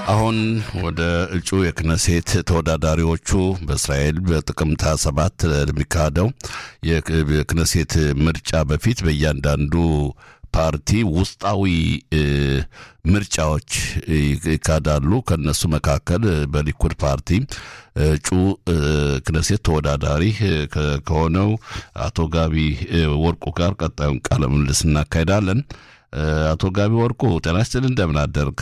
አሁን ወደ እጩ የክነሴት ተወዳዳሪዎቹ በእስራኤል በጥቅምት 27 ለሚካሄደው የክነሴት ምርጫ በፊት በእያንዳንዱ ፓርቲ ውስጣዊ ምርጫዎች ይካሄዳሉ። ከነሱ መካከል በሊኩድ ፓርቲ እጩ ክነሴት ተወዳዳሪ ከሆነው አቶ ጋቢ ወርቁ ጋር ቀጣዩን ቃለ ምልልስ እናካሄዳለን። አቶ ጋቢ ወርቁ ጤና ይስጥልኝ፣ እንደምን አደርግ?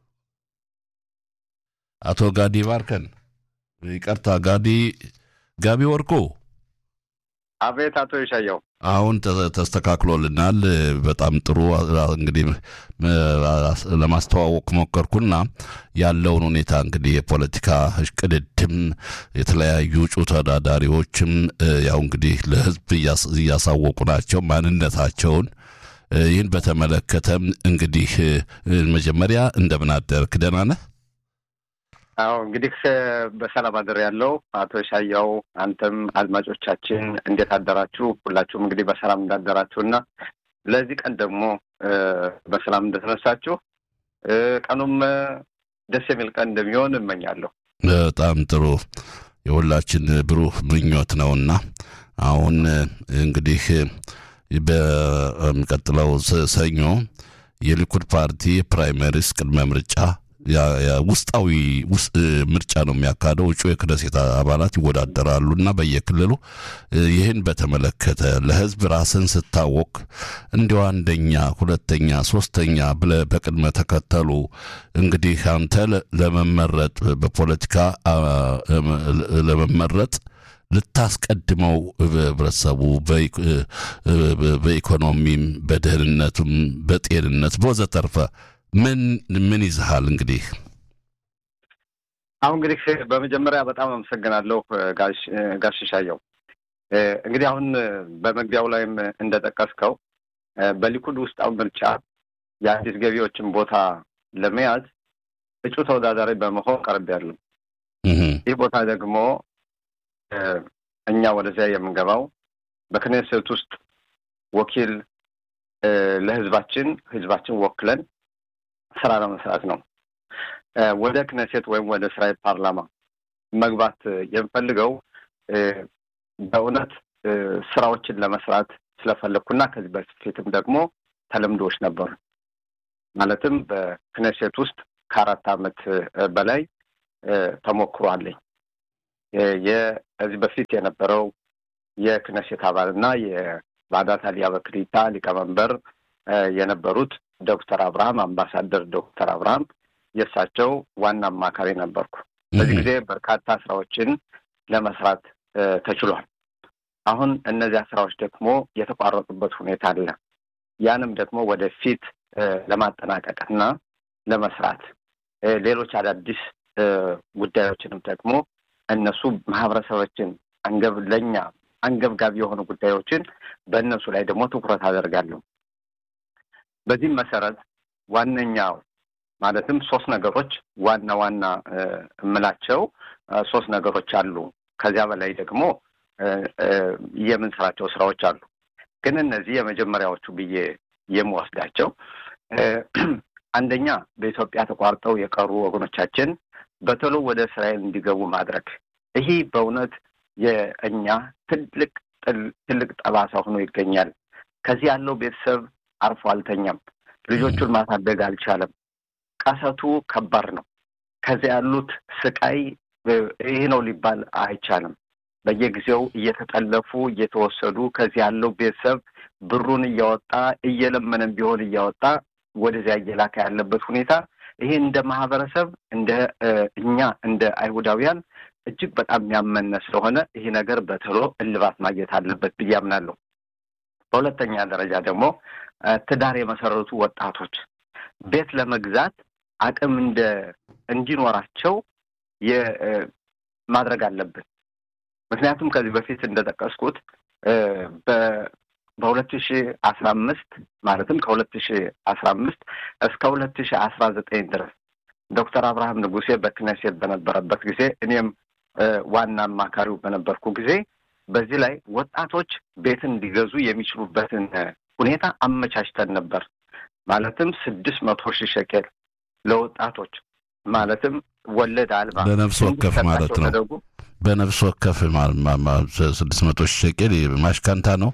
አቶ ጋዲ ባርከን፣ ይቅርታ ጋዲ ጋቢ ወርቁ። አቤት አቶ ይሻየው አሁን ተስተካክሎልናል። በጣም ጥሩ። እንግዲህ ለማስተዋወቅ ሞከርኩና ያለውን ሁኔታ እንግዲህ የፖለቲካ እሽቅድድም የተለያዩ እጩ ተወዳዳሪዎችም ያው እንግዲህ ለሕዝብ እያሳወቁ ናቸው ማንነታቸውን። ይህን በተመለከተም እንግዲህ መጀመሪያ እንደምን አደርክ? ደህና ነህ? አዎ እንግዲህ በሰላም አድር ያለው አቶ ሻያው አንተም አድማጮቻችን እንዴት አደራችሁ? ሁላችሁም እንግዲህ በሰላም እንዳደራችሁ እና ለዚህ ቀን ደግሞ በሰላም እንደተነሳችሁ ቀኑም ደስ የሚል ቀን እንደሚሆን እመኛለሁ። በጣም ጥሩ የሁላችን ብሩህ ምኞት ነውና አሁን እንግዲህ በሚቀጥለው ሰኞ የሊኩድ ፓርቲ ፕራይመሪስ ቅድመ ምርጫ ውስጣዊ ምርጫ ነው የሚያካሄደው። እጩ የክነሴት አባላት ይወዳደራሉ እና በየክልሉ ይህን በተመለከተ ለሕዝብ ራስን ስታወቅ እንዲያው አንደኛ፣ ሁለተኛ፣ ሶስተኛ ብለህ በቅድመ ተከተሉ እንግዲህ አንተ ለመመረጥ በፖለቲካ ለመመረጥ ልታስቀድመው ህብረተሰቡ በኢኮኖሚም፣ በደህንነቱም፣ በጤንነት በወዘተርፈ ምን ምን ይዝሃል? እንግዲህ አሁን እንግዲህ በመጀመሪያ በጣም አመሰግናለሁ ጋሽ ሻየው። እንግዲህ አሁን በመግቢያው ላይም እንደጠቀስከው በሊኩድ ውስጣዊ ምርጫ የአዲስ ገቢዎችን ቦታ ለመያዝ እጩ ተወዳዳሪ በመሆን ቀርቤያለሁ። ይህ ቦታ ደግሞ እኛ ወደዚያ የምንገባው በክኔሴት ውስጥ ወኪል ለህዝባችን ህዝባችን ወክለን ስራ ለመስራት ነው። ወደ ክነሴት ወይም ወደ እስራኤል ፓርላማ መግባት የምፈልገው በእውነት ስራዎችን ለመስራት ስለፈለግኩና ከዚህ በፊትም ደግሞ ተለምዶዎች ነበሩ። ማለትም በክነሴት ውስጥ ከአራት ዓመት በላይ ተሞክሮ አለኝ። የዚህ በፊት የነበረው የክነሴት አባልና የቫዳት አሊያ በክሊታ ሊቀመንበር የነበሩት ዶክተር አብርሃም አምባሳደር ዶክተር አብርሃም የእሳቸው ዋና አማካሪ ነበርኩ። በዚህ ጊዜ በርካታ ስራዎችን ለመስራት ተችሏል። አሁን እነዚያ ስራዎች ደግሞ የተቋረጡበት ሁኔታ አለ። ያንም ደግሞ ወደፊት ለማጠናቀቅና ለመስራት ሌሎች አዳዲስ ጉዳዮችንም ደግሞ እነሱ ማህበረሰቦችን አንገብ ለእኛ አንገብጋቢ የሆኑ ጉዳዮችን በእነሱ ላይ ደግሞ ትኩረት አደርጋለሁ። በዚህም መሰረት ዋነኛው ማለትም ሶስት ነገሮች ዋና ዋና የምላቸው ሶስት ነገሮች አሉ። ከዚያ በላይ ደግሞ የምንሰራቸው ስራዎች አሉ። ግን እነዚህ የመጀመሪያዎቹ ብዬ የምወስዳቸው አንደኛ በኢትዮጵያ ተቋርጠው የቀሩ ወገኖቻችን በቶሎ ወደ እስራኤል እንዲገቡ ማድረግ። ይህ በእውነት የእኛ ትልቅ ትልቅ ጠባሳ ሆኖ ይገኛል። ከዚህ ያለው ቤተሰብ አርፎ አልተኛም። ልጆቹን ማሳደግ አልቻለም። ቀሰቱ ከባድ ነው። ከዚያ ያሉት ስቃይ ይህ ነው ሊባል አይቻልም። በየጊዜው እየተጠለፉ እየተወሰዱ ከዚህ ያለው ቤተሰብ ብሩን እያወጣ እየለመነም ቢሆን እያወጣ ወደዚያ እየላከ ያለበት ሁኔታ ይሄ እንደ ማህበረሰብ እንደ እኛ እንደ አይሁዳውያን እጅግ በጣም የሚያመነ ስለሆነ ይሄ ነገር በቶሎ እልባት ማግኘት አለበት ብዬ አምናለሁ። በሁለተኛ ደረጃ ደግሞ ትዳር የመሰረቱ ወጣቶች ቤት ለመግዛት አቅም እንደ እንዲኖራቸው ማድረግ አለብን። ምክንያቱም ከዚህ በፊት እንደጠቀስኩት በሁለት ሺ አስራ አምስት ማለትም ከሁለት ሺ አስራ አምስት እስከ ሁለት ሺ አስራ ዘጠኝ ድረስ ዶክተር አብርሃም ንጉሴ በክነሴት በነበረበት ጊዜ እኔም ዋና አማካሪው በነበርኩ ጊዜ በዚህ ላይ ወጣቶች ቤትን እንዲገዙ የሚችሉበትን ሁኔታ አመቻችተን ነበር። ማለትም ስድስት መቶ ሺህ ሸቄል ለወጣቶች ማለትም ወለድ አልባ በነፍስ ወከፍ ማለት ነው። ተደርጎ በነፍስ ወከፍ ስድስት መቶ ሺህ ሸቄል ማሽካንታ ነው።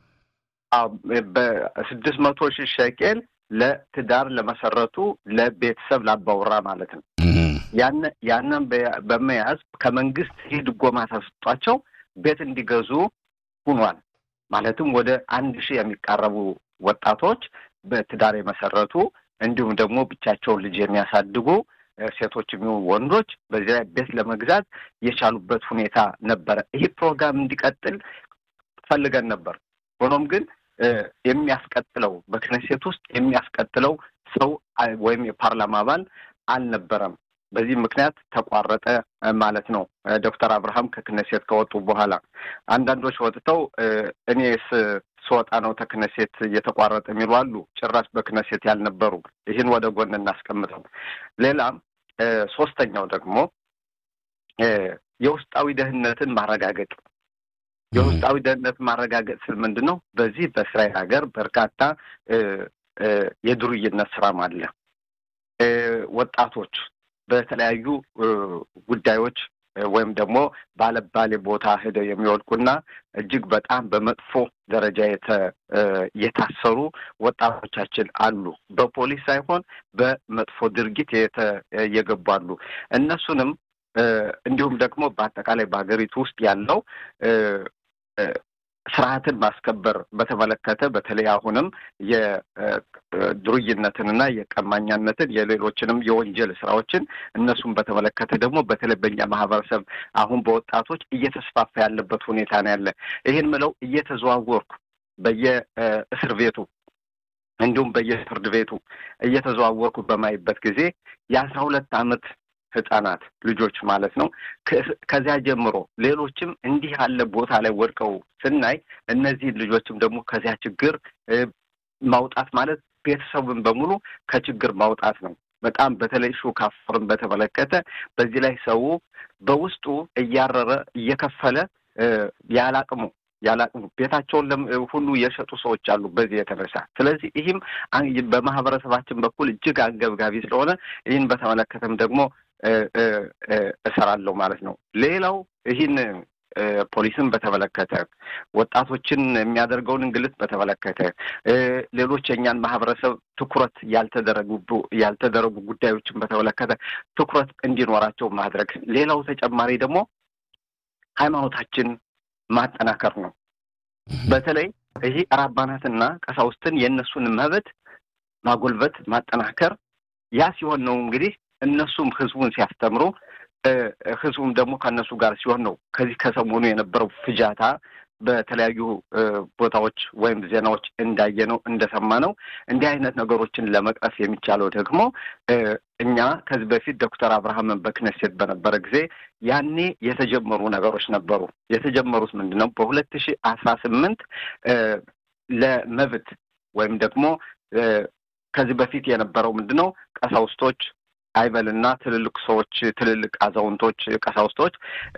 በስድስት መቶ ሺህ ሸቄል ለትዳር ለመሰረቱ ለቤተሰብ ላባውራ ማለት ነው። ያንን በመያዝ ከመንግስት ይህ ድጎማ ተሰጧቸው ቤት እንዲገዙ ሁኗል። ማለትም ወደ አንድ ሺህ የሚቃረቡ ወጣቶች በትዳር የመሰረቱ እንዲሁም ደግሞ ብቻቸውን ልጅ የሚያሳድጉ ሴቶች የሚሆኑ ወንዶች በዚህ ላይ ቤት ለመግዛት የቻሉበት ሁኔታ ነበረ። ይህ ፕሮግራም እንዲቀጥል ፈልገን ነበር። ሆኖም ግን የሚያስቀጥለው በክነሴት ውስጥ የሚያስቀጥለው ሰው ወይም የፓርላማ አባል አልነበረም። በዚህ ምክንያት ተቋረጠ ማለት ነው። ዶክተር አብርሃም ከክነሴት ከወጡ በኋላ አንዳንዶች ወጥተው እኔስ ስወጣ ነው ተክነሴት እየተቋረጠ የሚሉ አሉ። ጭራሽ በክነሴት ያልነበሩ ይህን ወደ ጎን እናስቀምጠው። ሌላም ሶስተኛው ደግሞ የውስጣዊ ደህንነትን ማረጋገጥ የውስጣዊ ደህንነት ማረጋገጥ ስል ምንድን ነው? በዚህ በእስራኤል ሀገር በርካታ የዱርይነት ስራም አለ። ወጣቶች በተለያዩ ጉዳዮች ወይም ደግሞ ባለባሌ ቦታ ሄደው የሚወድቁና እጅግ በጣም በመጥፎ ደረጃ የታሰሩ ወጣቶቻችን አሉ። በፖሊስ ሳይሆን በመጥፎ ድርጊት የገቡ አሉ። እነሱንም እንዲሁም ደግሞ በአጠቃላይ በሀገሪቱ ውስጥ ያለው ስርዓትን ማስከበር በተመለከተ በተለይ አሁንም የድሩይነትንና የቀማኛነትን የሌሎችንም የወንጀል ስራዎችን እነሱን በተመለከተ ደግሞ በተለይ በኛ ማህበረሰብ አሁን በወጣቶች እየተስፋፋ ያለበት ሁኔታ ነው ያለ። ይህን ምለው እየተዘዋወርኩ በየእስር ቤቱ እንዲሁም በየፍርድ ቤቱ እየተዘዋወርኩ በማይበት ጊዜ የአስራ ሁለት ዓመት ህጻናት ልጆች ማለት ነው። ከዚያ ጀምሮ ሌሎችም እንዲህ ያለ ቦታ ላይ ወድቀው ስናይ እነዚህን ልጆችም ደግሞ ከዚያ ችግር ማውጣት ማለት ቤተሰቡን በሙሉ ከችግር ማውጣት ነው። በጣም በተለይ ሹክ አፈርን በተመለከተ በዚህ ላይ ሰው በውስጡ እያረረ እየከፈለ ያላቅሙ ያላቅሙ ቤታቸውን ሁሉ የሸጡ ሰዎች አሉ በዚህ የተነሳ። ስለዚህ ይህም በማህበረሰባችን በኩል እጅግ አንገብጋቢ ስለሆነ ይህን በተመለከተም ደግሞ እሰራለሁ ማለት ነው። ሌላው ይህን ፖሊስን በተመለከተ ወጣቶችን የሚያደርገውን እንግልት በተመለከተ ሌሎች የእኛን ማህበረሰብ ትኩረት ያልተደረጉ ያልተደረጉ ጉዳዮችን በተመለከተ ትኩረት እንዲኖራቸው ማድረግ። ሌላው ተጨማሪ ደግሞ ሃይማኖታችን ማጠናከር ነው። በተለይ ይህ ራባናትና ቀሳውስትን የእነሱን መብት ማጎልበት ማጠናከር። ያ ሲሆን ነው እንግዲህ እነሱም ህዝቡን ሲያስተምሩ ህዝቡም ደግሞ ከእነሱ ጋር ሲሆን ነው ከዚህ ከሰሞኑ የነበረው ፍጃታ በተለያዩ ቦታዎች ወይም ዜናዎች እንዳየነው እንደሰማነው እንዲህ አይነት ነገሮችን ለመቅረፍ የሚቻለው ደግሞ እኛ ከዚህ በፊት ዶክተር አብርሃምን በክነሴት በነበረ ጊዜ ያኔ የተጀመሩ ነገሮች ነበሩ። የተጀመሩት ምንድን ነው? በሁለት ሺህ አስራ ስምንት ለመብት ወይም ደግሞ ከዚህ በፊት የነበረው ምንድን ነው ቀሳውስቶች አይበልና ትልልቅ ሰዎች ትልልቅ አዛውንቶች ቀሳውስቶች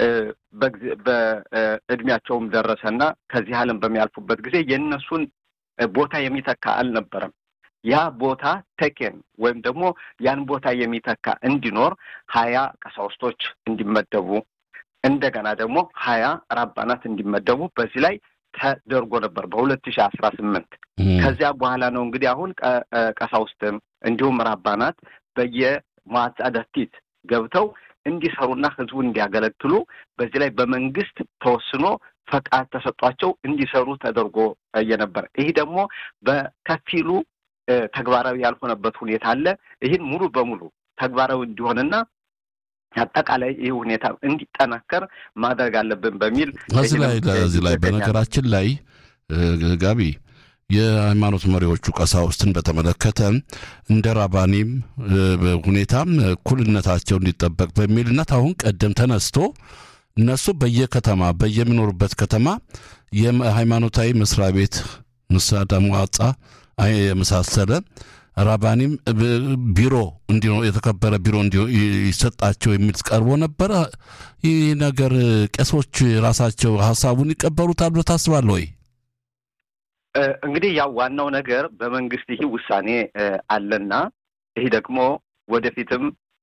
በእድሜያቸውም ደረሰና ከዚህ ዓለም በሚያልፉበት ጊዜ የእነሱን ቦታ የሚተካ አልነበረም። ያ ቦታ ተኬን ወይም ደግሞ ያን ቦታ የሚተካ እንዲኖር ሀያ ቀሳውስቶች እንዲመደቡ እንደገና ደግሞ ሀያ ራባናት እንዲመደቡ በዚህ ላይ ተደርጎ ነበር በሁለት ሺህ አስራ ስምንት ከዚያ በኋላ ነው እንግዲህ አሁን ቀሳውስትም እንዲሁም ራባናት በየ መዋዕለ ደቲት ገብተው እንዲሰሩና ህዝቡን እንዲያገለግሉ በዚህ ላይ በመንግስት ተወስኖ ፈቃድ ተሰጧቸው እንዲሰሩ ተደርጎ እየነበረ ይህ ደግሞ በከፊሉ ተግባራዊ ያልሆነበት ሁኔታ አለ። ይህን ሙሉ በሙሉ ተግባራዊ እንዲሆንና አጠቃላይ ይህ ሁኔታ እንዲጠናከር ማድረግ አለብን በሚል እዚህ ላይ እዚህ ላይ በነገራችን ላይ ጋቢ የሃይማኖት መሪዎቹ ቀሳውስትን በተመለከተ እንደ ራባኒም ሁኔታም እኩልነታቸው እንዲጠበቅ በሚልነት አሁን ቀደም ተነስቶ እነሱ በየከተማ በየሚኖሩበት ከተማ የሃይማኖታዊ መስሪያ ቤት ንሳዳ መዋጻ የመሳሰለ ራባኒም ቢሮ እንዲ የተከበረ ቢሮ እንዲ ይሰጣቸው የሚል ቀርቦ ነበረ። ይህ ነገር ቄሶች ራሳቸው ሀሳቡን ይቀበሉታል ብሎ ታስባለህ ወይ? እንግዲህ ያው ዋናው ነገር በመንግስት ይህ ውሳኔ አለና ይህ ደግሞ ወደፊትም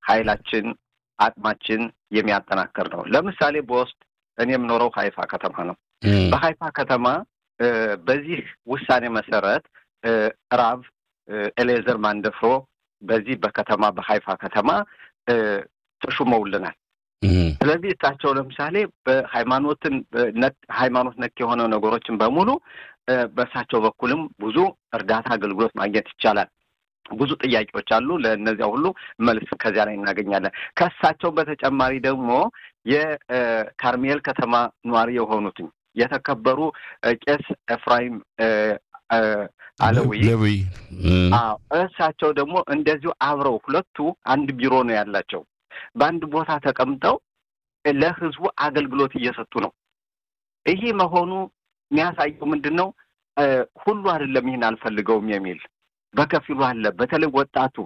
ኃይላችን አቅማችን የሚያጠናክር ነው። ለምሳሌ በውስጥ እኔ የምኖረው ሀይፋ ከተማ ነው። በሀይፋ ከተማ በዚህ ውሳኔ መሰረት ራብ ኤሌዘር ማንደፍሮ በዚህ በከተማ በሀይፋ ከተማ ተሹመውልናል። ስለዚህ እሳቸው ለምሳሌ በሃይማኖትን ሃይማኖት ነክ የሆነ ነገሮችን በሙሉ በእሳቸው በኩልም ብዙ እርዳታ አገልግሎት ማግኘት ይቻላል። ብዙ ጥያቄዎች አሉ። ለእነዚያ ሁሉ መልስ ከዚያ ላይ እናገኛለን። ከእሳቸው በተጨማሪ ደግሞ የካርሜል ከተማ ነዋሪ የሆኑትኝ የተከበሩ ቄስ ኤፍራይም አለዊ እሳቸው ደግሞ እንደዚሁ አብረው ሁለቱ አንድ ቢሮ ነው ያላቸው። በአንድ ቦታ ተቀምጠው ለህዝቡ አገልግሎት እየሰጡ ነው። ይሄ መሆኑ የሚያሳየው ምንድን ነው? ሁሉ አይደለም ይህን አልፈልገውም የሚል በከፊሉ አለ። በተለይ ወጣቱ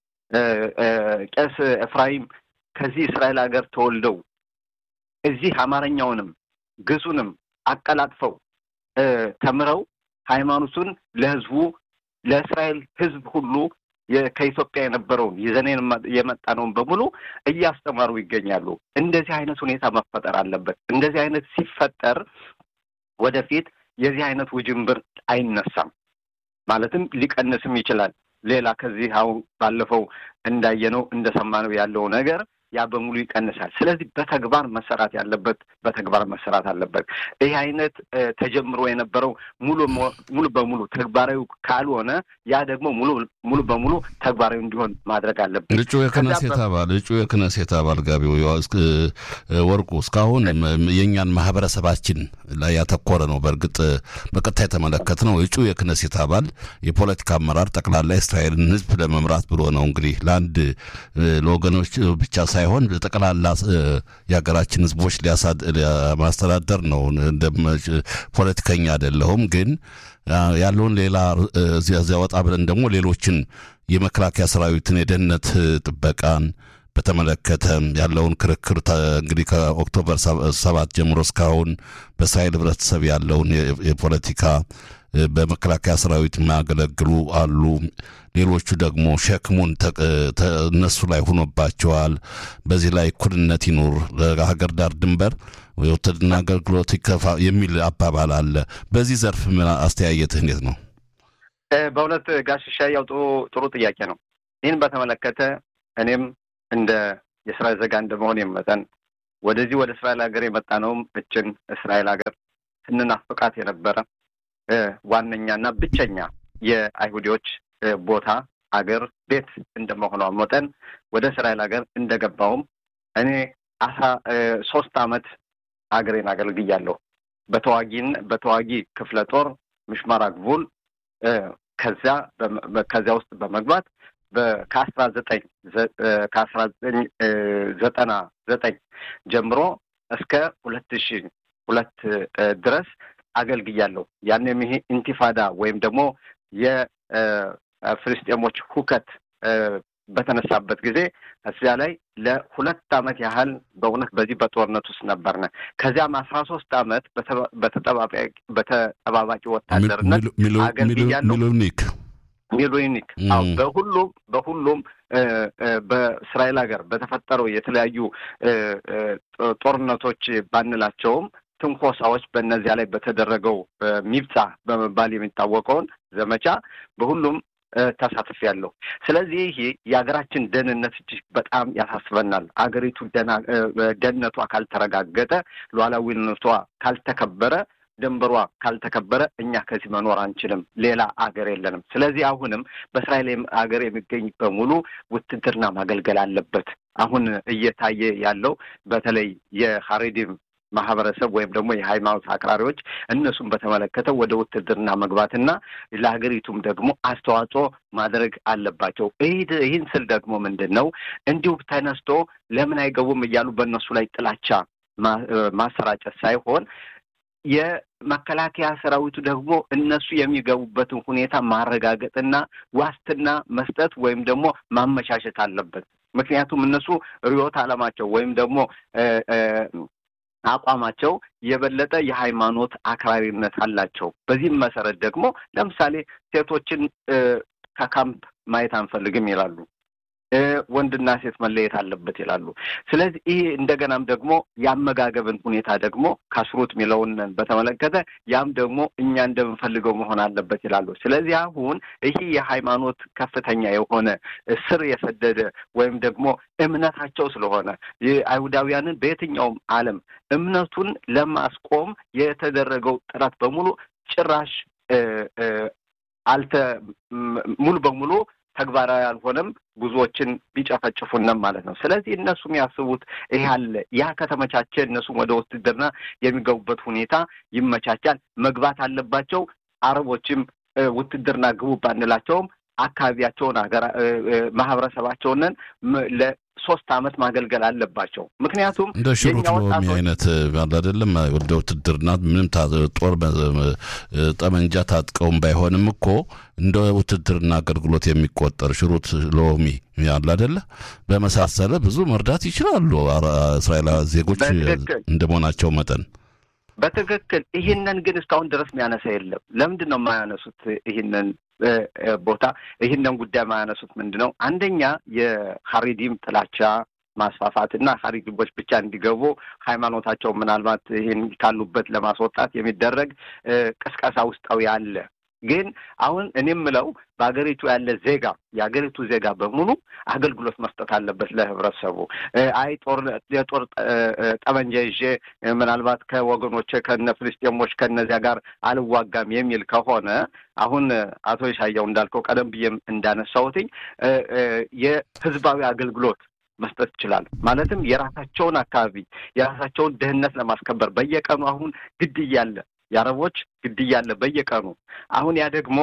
ቄስ ኤፍራይም ከዚህ እስራኤል ሀገር ተወልደው እዚህ አማርኛውንም ግሱንም አቀላጥፈው ተምረው ሃይማኖቱን ለህዝቡ ለእስራኤል ህዝብ ሁሉ ከኢትዮጵያ የነበረውን ይዘን የመጣነውን በሙሉ እያስተማሩ ይገኛሉ። እንደዚህ አይነት ሁኔታ መፈጠር አለበት። እንደዚህ አይነት ሲፈጠር ወደፊት የዚህ አይነት ውጅንብር አይነሳም። ማለትም ሊቀንስም ይችላል። ሌላ ከዚህ አሁን ባለፈው እንዳየነው እንደሰማነው ያለው ነገር ያ በሙሉ ይቀንሳል። ስለዚህ በተግባር መሰራት ያለበት በተግባር መሰራት አለበት። ይህ አይነት ተጀምሮ የነበረው ሙሉ ሙሉ በሙሉ ተግባራዊ ካልሆነ ያ ደግሞ ሙሉ ሙሉ በሙሉ ተግባራዊ እንዲሆን ማድረግ አለበት። እጩ የክነሴት አባል እጩ የክነሴት አባል ጋቢው ወርቁ እስካሁን የእኛን ማህበረሰባችን ላይ ያተኮረ ነው። በእርግጥ በቀጥታ የተመለከት ነው። እጩ የክነሴት አባል የፖለቲካ አመራር ጠቅላላ እስራኤልን ህዝብ ለመምራት ብሎ ነው እንግዲህ ለአንድ ለወገኖች ብቻ ሳይሆን ጠቅላላ የሀገራችን ህዝቦች ማስተዳደር ነው። ፖለቲከኛ አይደለሁም፣ ግን ያለውን ሌላ እዚያ ወጣ ብለን ደግሞ ሌሎችን የመከላከያ ሰራዊትን የደህንነት ጥበቃን በተመለከተ ያለውን ክርክር እንግዲህ ከኦክቶበር ሰባት ጀምሮ እስካሁን በእስራኤል ህብረተሰብ ያለውን የፖለቲካ በመከላከያ ሰራዊት የሚያገለግሉ አሉ። ሌሎቹ ደግሞ ሸክሙን እነሱ ላይ ሆኖባቸዋል። በዚህ ላይ እኩልነት ይኑር፣ ለሀገር ዳር ድንበር የውትድርና አገልግሎት ይከፋ የሚል አባባል አለ። በዚህ ዘርፍ ምን አስተያየትህ እንዴት ነው? በእውነት ጋሽሻ ያው ጥሩ ጥያቄ ነው። ይህን በተመለከተ እኔም እንደ የእስራኤል ዜጋ እንደመሆን መጠን ወደዚህ ወደ እስራኤል ሀገር የመጣ ነውም እችን እስራኤል ሀገር ስንናፍቃት የነበረ ዋነኛና ብቸኛ የአይሁዲዎች ቦታ አገር ቤት እንደመሆኗ መጠን ወደ እስራኤል ሀገር እንደገባውም እኔ አስራ ሶስት አመት ሀገሬን አገልግያለሁ። በተዋጊን በተዋጊ ክፍለ ጦር ምሽማር ግቡል ከዚያ ከዚያ ውስጥ በመግባት ከአስራ ዘጠኝ ከአስራ ዘጠኝ ዘጠና ዘጠኝ ጀምሮ እስከ ሁለት ሺ ሁለት ድረስ አገልግያለሁ። ያንም ይሄ ኢንቲፋዳ ወይም ደግሞ የፍልስጤሞች ሁከት በተነሳበት ጊዜ እዚያ ላይ ለሁለት አመት ያህል በእውነት በዚህ በጦርነት ውስጥ ነበርነ። ከዚያም አስራ ሶስት አመት በተጠባባቂ ወታደርነት አገልግያለሁ። ሚሉኒክ ሚሉኒክ በሁሉም በሁሉም በእስራኤል ሀገር በተፈጠረው የተለያዩ ጦርነቶች ባንላቸውም ትንኮሳዎች በእነዚያ ላይ በተደረገው ሚብጻ በመባል የሚታወቀውን ዘመቻ በሁሉም ተሳትፍ ያለው። ስለዚህ ይሄ የሀገራችን ደህንነት እጅግ በጣም ያሳስበናል። አገሪቱ ደህንነቷ ካልተረጋገጠ፣ ሉዓላዊነቷ ካልተከበረ፣ ድንበሯ ካልተከበረ እኛ ከዚህ መኖር አንችልም። ሌላ አገር የለንም። ስለዚህ አሁንም በእስራኤል ሀገር የሚገኝ በሙሉ ውትድርና ማገልገል አለበት። አሁን እየታየ ያለው በተለይ የሀሬዲም ማህበረሰብ ወይም ደግሞ የሃይማኖት አክራሪዎች እነሱን በተመለከተ ወደ ውትድርና መግባትና ለሀገሪቱም ደግሞ አስተዋጽኦ ማድረግ አለባቸው። ይህን ስል ደግሞ ምንድን ነው እንዲሁ ተነስቶ ለምን አይገቡም እያሉ በእነሱ ላይ ጥላቻ ማሰራጨት ሳይሆን የመከላከያ ሰራዊቱ ደግሞ እነሱ የሚገቡበትን ሁኔታ ማረጋገጥና ዋስትና መስጠት ወይም ደግሞ ማመቻቸት አለበት። ምክንያቱም እነሱ ርዕዮተ ዓለማቸው ወይም ደግሞ አቋማቸው የበለጠ የሃይማኖት አክራሪነት አላቸው። በዚህም መሰረት ደግሞ ለምሳሌ ሴቶችን ከካምፕ ማየት አንፈልግም ይላሉ። ወንድና ሴት መለየት አለበት ይላሉ። ስለዚህ ይህ እንደገናም ደግሞ የአመጋገብን ሁኔታ ደግሞ ካስሩት የሚለውን በተመለከተ ያም ደግሞ እኛ እንደምንፈልገው መሆን አለበት ይላሉ። ስለዚህ አሁን ይህ የሃይማኖት ከፍተኛ የሆነ ስር የሰደደ ወይም ደግሞ እምነታቸው ስለሆነ አይሁዳውያንን በየትኛውም ዓለም እምነቱን ለማስቆም የተደረገው ጥረት በሙሉ ጭራሽ አልተ ሙሉ በሙሉ ተግባራዊ አልሆነም። ብዙዎችን ቢጨፈጭፉንም ማለት ነው። ስለዚህ እነሱ የሚያስቡት ይህ አለ። ያ ከተመቻቸ እነሱም ወደ ውትድርና የሚገቡበት ሁኔታ ይመቻቻል። መግባት አለባቸው። አረቦችም ውትድርና ግቡ ባንላቸውም አካባቢያቸውን ሀገራ ማህበረሰባቸውንን ለሶስት አመት ማገልገል አለባቸው። ምክንያቱም እንደ ሽሩት ሎሚ አይነት አለ አይደለም። ወደ ውትድርና ምንም ጦር ጠመንጃ ታጥቀውም ባይሆንም እኮ እንደ ውትድርና አገልግሎት የሚቆጠር ሽሩት ሎሚ ያለ አይደለ በመሳሰለ ብዙ መርዳት ይችላሉ እስራኤል ዜጎች እንደ መሆናቸው መጠን በትክክል ይህንን ግን እስካሁን ድረስ የሚያነሳ የለም። ለምንድን ነው የማያነሱት? ይህንን ቦታ ይህንን ጉዳይ የማያነሱት ምንድን ነው? አንደኛ የሀሪዲም ጥላቻ ማስፋፋት እና ሀሪዲቦች ብቻ እንዲገቡ ሃይማኖታቸው ምናልባት ይህን ካሉበት ለማስወጣት የሚደረግ ቅስቀሳ ውስጣዊ አለ። ግን አሁን እኔ የምለው በሀገሪቱ ያለ ዜጋ የሀገሪቱ ዜጋ በሙሉ አገልግሎት መስጠት አለበት ለህብረተሰቡ። አይ ጦር የጦር ጠመንጃ ይዤ ምናልባት ከወገኖቼ ከነ ፍልስጤሞች ከነዚያ ጋር አልዋጋም የሚል ከሆነ አሁን አቶ ይሻያው እንዳልከው ቀደም ብዬም እንዳነሳሁትኝ የህዝባዊ አገልግሎት መስጠት ይችላል። ማለትም የራሳቸውን አካባቢ የራሳቸውን ደህንነት ለማስከበር በየቀኑ አሁን ግድያ አለ የአረቦች ግድያ አለ በየቀኑ። አሁን ያ ደግሞ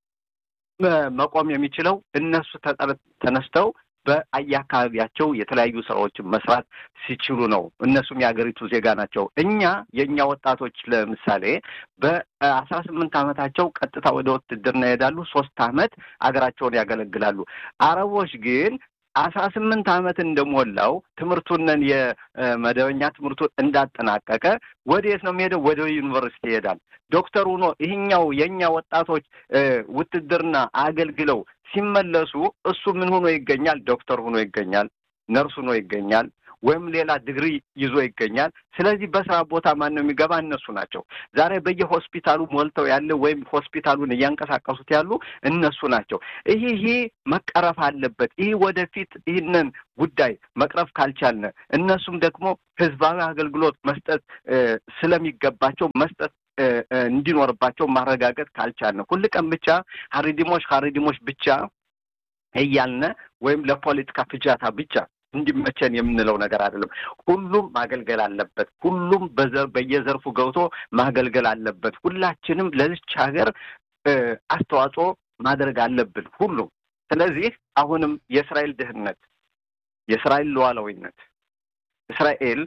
መቆም የሚችለው እነሱ ተነስተው በየአካባቢያቸው የተለያዩ ስራዎችን መስራት ሲችሉ ነው። እነሱም የሀገሪቱ ዜጋ ናቸው። እኛ የእኛ ወጣቶች ለምሳሌ በአስራ ስምንት ዓመታቸው ቀጥታ ወደ ውትድርና ይሄዳሉ። ሶስት ዓመት አገራቸውን ያገለግላሉ። አረቦች ግን አስራ ስምንት ዓመት እንደሞላው ትምህርቱንን የመደበኛ ትምህርቱን እንዳጠናቀቀ ወደየት ነው የሚሄደው? ወደ ዩኒቨርሲቲ ይሄዳል። ዶክተር ሆኖ ይህኛው የእኛ ወጣቶች ውትድርና አገልግለው ሲመለሱ እሱ ምን ሆኖ ይገኛል? ዶክተር ሆኖ ይገኛል። ነርስ ሆኖ ይገኛል። ወይም ሌላ ዲግሪ ይዞ ይገኛል። ስለዚህ በስራ ቦታ ማን ነው የሚገባ? እነሱ ናቸው። ዛሬ በየሆስፒታሉ ሞልተው ያለ ወይም ሆስፒታሉን እያንቀሳቀሱት ያሉ እነሱ ናቸው። ይህ ይሄ መቀረፍ አለበት። ይህ ወደፊት ይህንን ጉዳይ መቅረፍ ካልቻልን እነሱም ደግሞ ህዝባዊ አገልግሎት መስጠት ስለሚገባቸው መስጠት እንዲኖርባቸው ማረጋገጥ ካልቻልን ሁል ቀን ብቻ ሀሪዲሞች ሀሪዲሞች ብቻ እያልነ ወይም ለፖለቲካ ፍጃታ ብቻ እንዲመቸን የምንለው ነገር አይደለም። ሁሉም ማገልገል አለበት። ሁሉም በየዘርፉ ገብቶ ማገልገል አለበት። ሁላችንም ለዚች ሀገር አስተዋጽኦ ማድረግ አለብን ሁሉም። ስለዚህ አሁንም የእስራኤል ድህነት፣ የእስራኤል ሉዓላዊነት እስራኤል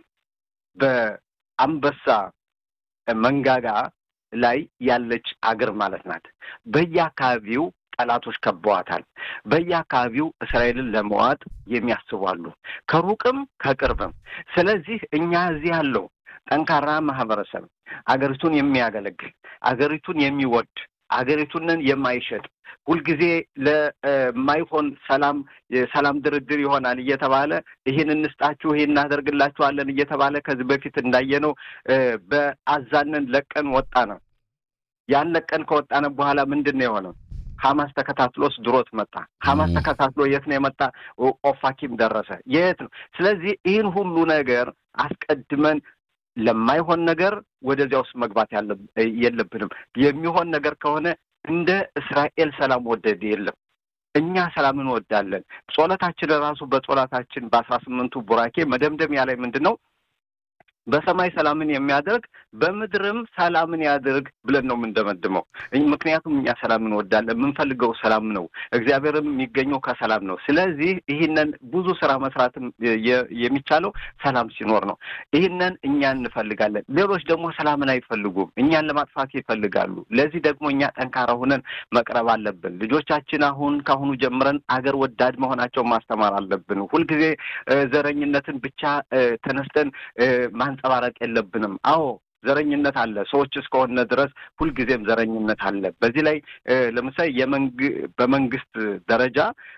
በአንበሳ መንጋጋ ላይ ያለች አገር ማለት ናት። በየአካባቢው ጠላቶች ከበዋታል። በየአካባቢው እስራኤልን ለመዋጥ የሚያስቡ አሉ፣ ከሩቅም ከቅርብም። ስለዚህ እኛ እዚህ ያለው ጠንካራ ማህበረሰብ አገሪቱን የሚያገለግል አገሪቱን የሚወድ አገሪቱንን የማይሸጥ ሁልጊዜ ለማይሆን ሰላም ሰላም ድርድር ይሆናል እየተባለ ይህን እንስጣችሁ ይህን እናደርግላችኋለን እየተባለ ከዚህ በፊት እንዳየነው በአዛንን ለቀን ወጣ ነው። ያን ለቀን ከወጣነ በኋላ ምንድን ነው የሆነው? ሀማስ ተከታትሎስ ድሮት መጣ። ሀማስ ተከታትሎ የት ነው የመጣ? ኦፋኪም ደረሰ። የት ነው? ስለዚህ ይህን ሁሉ ነገር አስቀድመን ለማይሆን ነገር ወደዚያ ውስጥ መግባት የለብንም። የሚሆን ነገር ከሆነ እንደ እስራኤል ሰላም ወደድ የለም። እኛ ሰላም እንወዳለን። ጾለታችን ራሱ በጾላታችን በአስራ ስምንቱ ቡራኬ መደምደሚያ ላይ ምንድን ነው በሰማይ ሰላምን የሚያደርግ በምድርም ሰላምን ያድርግ ብለን ነው የምንደመድመው። ምክንያቱም እኛ ሰላም እንወዳለን። የምንፈልገው ሰላም ነው። እግዚአብሔርም የሚገኘው ከሰላም ነው። ስለዚህ ይህንን ብዙ ስራ መስራትም የሚቻለው ሰላም ሲኖር ነው። ይህንን እኛ እንፈልጋለን። ሌሎች ደግሞ ሰላምን አይፈልጉም። እኛን ለማጥፋት ይፈልጋሉ። ለዚህ ደግሞ እኛ ጠንካራ ሆነን መቅረብ አለብን። ልጆቻችን አሁን ከአሁኑ ጀምረን አገር ወዳድ መሆናቸውን ማስተማር አለብን። ሁልጊዜ ዘረኝነትን ብቻ ተነስተን ማንጸባረቅ የለብንም። አዎ ዘረኝነት አለ። ሰዎች እስከሆነ ድረስ ሁልጊዜም ዘረኝነት አለ። በዚህ ላይ ለምሳሌ በመንግስት ደረጃ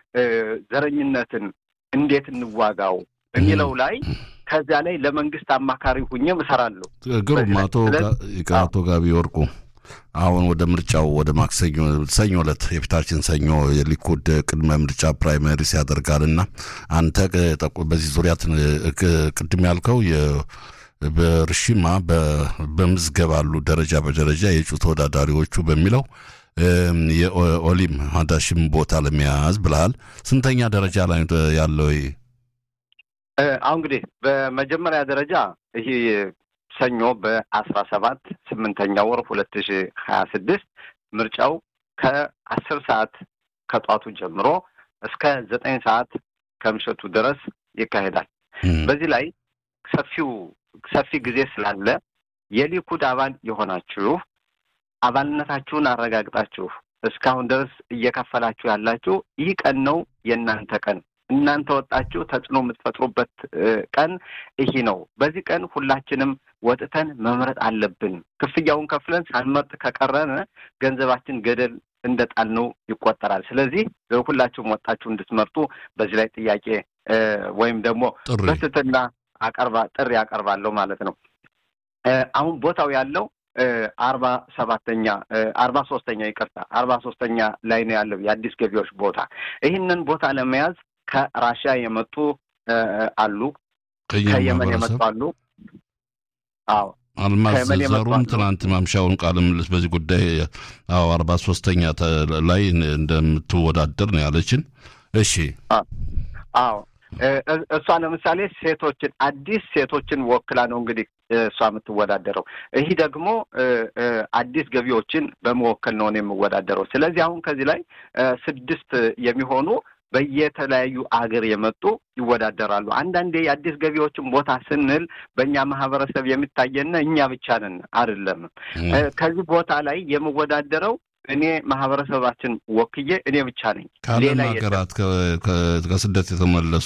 ዘረኝነትን እንዴት እንዋጋው የሚለው ላይ ከዚያ ላይ ለመንግስት አማካሪ ሁኜም እሰራለሁ። ግሩም አቶ ጋቢ ወርቁ አሁን ወደ ምርጫው ወደ ማክሰኞ ሰኞ ዕለት የፊታችን ሰኞ የሊኩድ ቅድመ ምርጫ ፕራይመሪስ ያደርጋልና አንተ በዚህ ዙሪያ ቅድም ያልከው በርሽማ በምዝገባ አሉ ደረጃ በደረጃ የእጩ ተወዳዳሪዎቹ በሚለው የኦሊም ሀዳሽም ቦታ ለመያዝ ብልሃል። ስንተኛ ደረጃ ላይ ያለው? አሁን እንግዲህ በመጀመሪያ ደረጃ ይሄ ሰኞ በአስራ ሰባት ስምንተኛ ወር ሁለት ሺ ሀያ ስድስት ምርጫው ከአስር ሰዓት ከጧቱ ጀምሮ እስከ ዘጠኝ ሰዓት ከምሽቱ ድረስ ይካሄዳል። በዚህ ላይ ሰፊው ሰፊ ጊዜ ስላለ የሊኩድ አባል የሆናችሁ አባልነታችሁን አረጋግጣችሁ እስካሁን ድረስ እየከፈላችሁ ያላችሁ ይህ ቀን ነው የእናንተ ቀን። እናንተ ወጣችሁ ተጽዕኖ የምትፈጥሩበት ቀን ይህ ነው። በዚህ ቀን ሁላችንም ወጥተን መምረጥ አለብን። ክፍያውን ከፍለን ሳንመርጥ ከቀረን ገንዘባችን ገደል እንደጣልነው ይቆጠራል። ስለዚህ ሁላችሁም ወጣችሁ እንድትመርጡ በዚህ ላይ ጥያቄ ወይም ደግሞ በትህትና አቀርባ ጥሪ ያቀርባለሁ ማለት ነው። አሁን ቦታው ያለው አርባ ሰባተኛ አርባ ሶስተኛ ይቅርታ አርባ ሶስተኛ ላይ ነው ያለው የአዲስ ገቢዎች ቦታ። ይህንን ቦታ ለመያዝ ከራሽያ የመጡ አሉ፣ ከየመን የመጡ አሉ። አዎ አልማዝ ዘሩም ትናንት ማምሻውን ቃለ ምልልስ በዚህ ጉዳይ አዎ አርባ ሶስተኛ ላይ እንደምትወዳደር ነው ያለችን። እሺ አዎ እሷ ለምሳሌ ሴቶችን አዲስ ሴቶችን ወክላ ነው እንግዲህ እሷ የምትወዳደረው። ይህ ደግሞ አዲስ ገቢዎችን በመወከል ነው የምወዳደረው። ስለዚህ አሁን ከዚህ ላይ ስድስት የሚሆኑ በየተለያዩ አገር የመጡ ይወዳደራሉ። አንዳንዴ የአዲስ ገቢዎችን ቦታ ስንል በእኛ ማህበረሰብ የሚታየን እኛ ብቻ ነን አይደለም። ከዚህ ቦታ ላይ የምወዳደረው እኔ ማህበረሰባችን ወክዬ እኔ ብቻ ነኝ። ከዓለም ሀገራት ከስደት የተመለሱ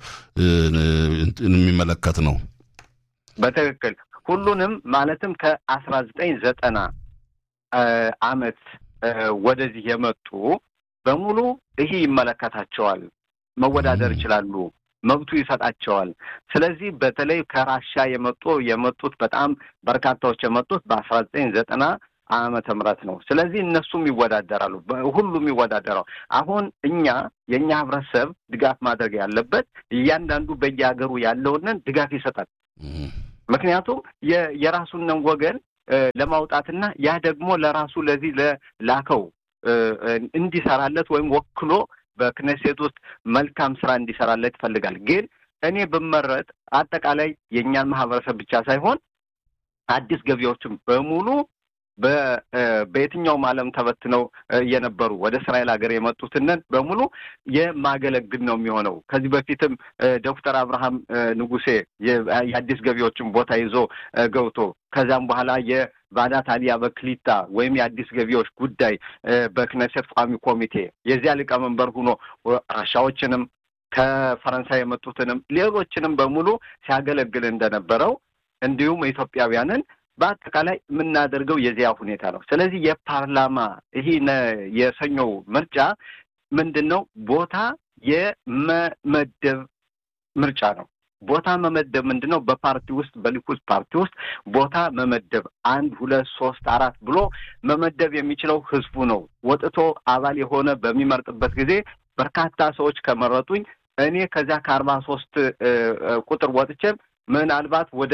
የሚመለከት ነው። በትክክል ሁሉንም ማለትም ከአስራ ዘጠኝ ዘጠና አመት ወደዚህ የመጡ በሙሉ ይህ ይመለከታቸዋል፣ መወዳደር ይችላሉ፣ መብቱ ይሰጣቸዋል። ስለዚህ በተለይ ከራሻ የመጡ የመጡት በጣም በርካታዎች የመጡት በአስራ ዘጠኝ ዘጠና ዓመተ ምህረት ነው። ስለዚህ እነሱም ይወዳደራሉ፣ ሁሉም ይወዳደራው። አሁን እኛ የእኛ ህብረተሰብ ድጋፍ ማድረግ ያለበት እያንዳንዱ በየሀገሩ ያለውንን ድጋፍ ይሰጣል። ምክንያቱም የራሱንን ወገን ለማውጣትና ያ ደግሞ ለራሱ ለዚህ ለላከው እንዲሰራለት ወይም ወክሎ በክነሴት ውስጥ መልካም ስራ እንዲሰራለት ይፈልጋል። ግን እኔ ብመረጥ አጠቃላይ የእኛን ማህበረሰብ ብቻ ሳይሆን አዲስ ገቢዎችም በሙሉ በየትኛውም ዓለም ተበትነው የነበሩ ወደ እስራኤል ሀገር የመጡትንን በሙሉ የማገለግል ነው የሚሆነው። ከዚህ በፊትም ዶክተር አብርሃም ንጉሴ የአዲስ ገቢዎችን ቦታ ይዞ ገብቶ ከዚያም በኋላ የቫዳት አሊያ በክሊታ ወይም የአዲስ ገቢዎች ጉዳይ በክነሴት ቋሚ ኮሚቴ የዚያ ሊቀመንበር ሆኖ ራሻዎችንም ከፈረንሳይ የመጡትንም ሌሎችንም በሙሉ ሲያገለግል እንደነበረው እንዲሁም ኢትዮጵያውያንን በአጠቃላይ የምናደርገው የዚያ ሁኔታ ነው። ስለዚህ የፓርላማ ይህ የሰኞው ምርጫ ምንድን ነው? ቦታ የመመደብ ምርጫ ነው። ቦታ መመደብ ምንድን ነው? በፓርቲ ውስጥ በሊኩድ ፓርቲ ውስጥ ቦታ መመደብ አንድ ሁለት ሶስት አራት ብሎ መመደብ የሚችለው ህዝቡ ነው። ወጥቶ አባል የሆነ በሚመርጥበት ጊዜ በርካታ ሰዎች ከመረጡኝ እኔ ከዚያ ከአርባ ሶስት ቁጥር ወጥቼም ምናልባት ወደ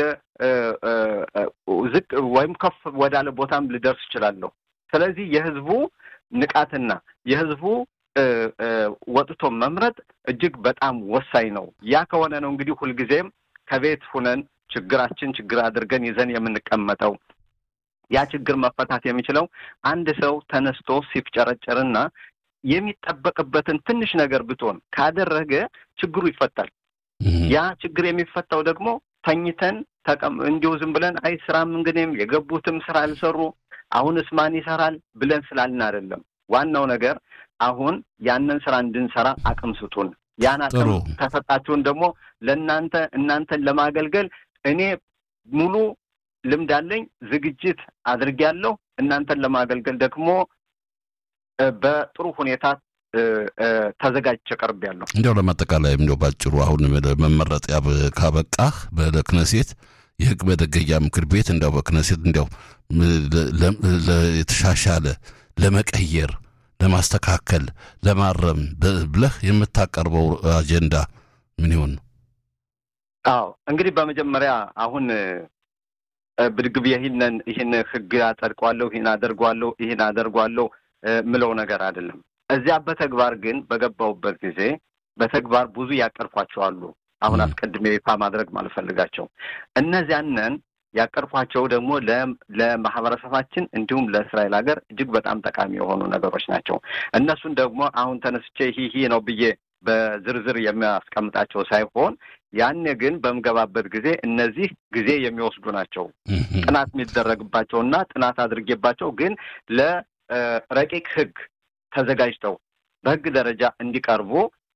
ዝቅ ወይም ከፍ ወዳለ ቦታም ልደርስ እችላለሁ። ስለዚህ የህዝቡ ንቃትና የህዝቡ ወጥቶ መምረጥ እጅግ በጣም ወሳኝ ነው። ያ ከሆነ ነው እንግዲህ ሁልጊዜም ከቤት ሁነን ችግራችን ችግር አድርገን ይዘን የምንቀመጠው። ያ ችግር መፈታት የሚችለው አንድ ሰው ተነስቶ ሲፍጨረጨርና የሚጠበቅበትን ትንሽ ነገር ብትሆን ካደረገ ችግሩ ይፈታል። ያ ችግር የሚፈታው ደግሞ ተኝተን ተቀም እንዲሁ ዝም ብለን አይ ስራም እንግዲህም የገቡትም ስራ አልሰሩ አሁንስ ማን ይሰራል ብለን ስላልን አይደለም። ዋናው ነገር አሁን ያንን ስራ እንድንሰራ አቅም ስጡን። ያን አቅም ከሰጣችሁን ደግሞ ለእናንተ እናንተን ለማገልገል እኔ ሙሉ ልምድ አለኝ፣ ዝግጅት አድርጌያለሁ። እናንተን ለማገልገል ደግሞ በጥሩ ሁኔታ ተዘጋጅቼ ቀርቤያለሁ። እንዲያው ለማጠቃላይ እንዲያው ባጭሩ አሁን መመረጥ ካበቃህ በክነሴት የህግ መደገያ ምክር ቤት እንዲያው በክነሴት እንዲያው የተሻሻለ ለመቀየር፣ ለማስተካከል፣ ለማረም ብለህ የምታቀርበው አጀንዳ ምን ይሆን? አዎ እንግዲህ በመጀመሪያ አሁን ብድግ ብዬ ይህንን ይህን ህግ አጸድቋለሁ፣ ይህን አደርጓለሁ፣ ይህን አደርጓለሁ ምለው ነገር አይደለም። እዚያ በተግባር ግን በገባሁበት ጊዜ በተግባር ብዙ ያቀርኳቸው አሉ። አሁን አስቀድሜ ይፋ ማድረግ ማልፈልጋቸው እነዚያንን ያቀርኳቸው ደግሞ ለማህበረሰባችን እንዲሁም ለእስራኤል ሀገር እጅግ በጣም ጠቃሚ የሆኑ ነገሮች ናቸው። እነሱን ደግሞ አሁን ተነስቼ ይህ ነው ብዬ በዝርዝር የሚያስቀምጣቸው ሳይሆን ያኔ ግን በምገባበት ጊዜ እነዚህ ጊዜ የሚወስዱ ናቸው። ጥናት የሚደረግባቸውና ጥናት አድርጌባቸው ግን ለረቂቅ ህግ ተዘጋጅተው በህግ ደረጃ እንዲቀርቡ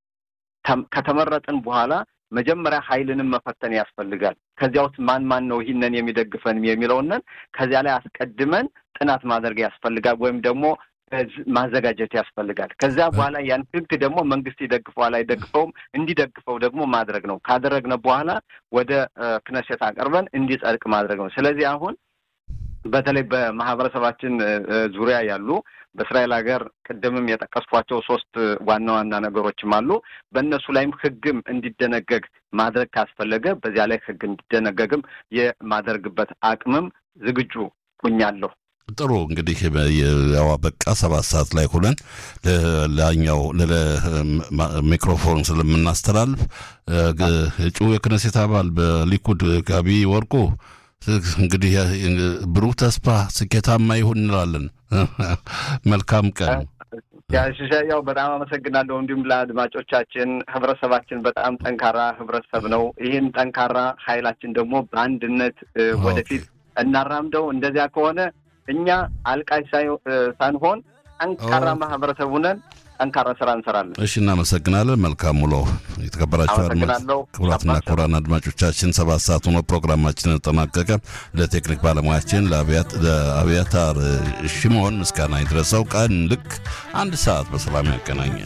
ከተመረጥን በኋላ መጀመሪያ ኃይልንም መፈተን ያስፈልጋል። ከዚያ ውስጥ ማን ማን ነው ይህንን የሚደግፈን የሚለውንን ከዚያ ላይ አስቀድመን ጥናት ማድረግ ያስፈልጋል ወይም ደግሞ ማዘጋጀት ያስፈልጋል። ከዚያ በኋላ ያን ህግ ደግሞ መንግስት ይደግፈዋል አይደግፈውም፣ እንዲደግፈው ደግሞ ማድረግ ነው። ካደረግነ በኋላ ወደ ክነሴት አቀርበን እንዲጸድቅ ማድረግ ነው። ስለዚህ አሁን በተለይ በማህበረሰባችን ዙሪያ ያሉ በእስራኤል ሀገር ቅድምም የጠቀስኳቸው ሶስት ዋና ዋና ነገሮችም አሉ። በእነሱ ላይም ህግም እንዲደነገግ ማድረግ ካስፈለገ በዚያ ላይ ህግ እንዲደነገግም የማደርግበት አቅምም ዝግጁ ሁኛለሁ። ጥሩ እንግዲህ ያው በቃ ሰባት ሰዓት ላይ ሁነን ላኛው ሚክሮፎን ስለምናስተላልፍ እጩ የክነሴት አባል በሊኩድ ጋቢ ወርቁ እንግዲህ ብሩህ ተስፋ ስኬታማ ይሁን እንላለን። መልካም ቀን። ያው በጣም አመሰግናለሁ። እንዲሁም ለአድማጮቻችን ህብረተሰባችን በጣም ጠንካራ ህብረተሰብ ነው። ይህን ጠንካራ ኃይላችን ደግሞ በአንድነት ወደፊት እናራምደው። እንደዚያ ከሆነ እኛ አልቃሽ ሳንሆን ጠንካራ ማህበረሰብ ሁነን ጠንካራ ስራ እንሰራለን። እሺ፣ እናመሰግናለን። መልካም ውሎ። የተከበራችሁ ክቡራትና ክቡራን አድማጮቻችን ሰባት ሰዓት ሆኖ ፕሮግራማችን ተጠናቀቀ። ለቴክኒክ ባለሙያችን ለአብያታር ሽሞን ምስጋና ይድረሰው። ቀን ልክ አንድ ሰዓት በሰላም ያገናኛል።